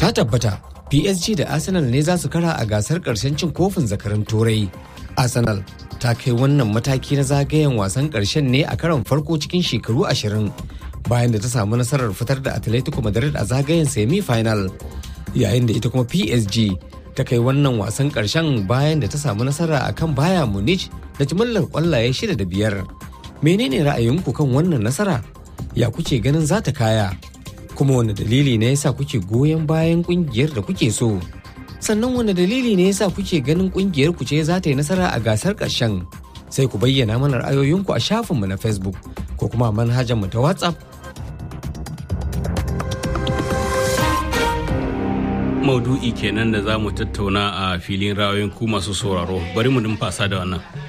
ta tabbata PSG da Arsenal ne za su kara a gasar ƙarshen cin kofin zakarin turai. Arsenal ta kai wannan mataki na zagayen wasan ƙarshen ne a karon farko cikin shekaru ashirin bayan da ta samu nasarar fitar da Atletico Madrid a zagayen semi-final yayin da ita kuma PSG ta kai wannan wasan ƙarshen bayan da ta samu nasara a kan Bayern Munich da jimillar ƙwallaye shida da biyar. Menene ra'ayinku kan wannan nasara? Ya kuke ganin za ta kaya? Kuma wani dalili ne yasa kuke goyon bayan ƙungiyar da kuke so? Sannan wani dalili ne yasa kuke ganin ƙungiyar ku ce za ta yi nasara a gasar ƙarshen? Sai ku bayyana mana ra'ayoyinku a shafinmu na Facebook ko kuma manhajar mu ta WhatsApp maudu'i kenan da za mu tattauna a filin rayoyin ku masu sauraro bari mu numfasa da wannan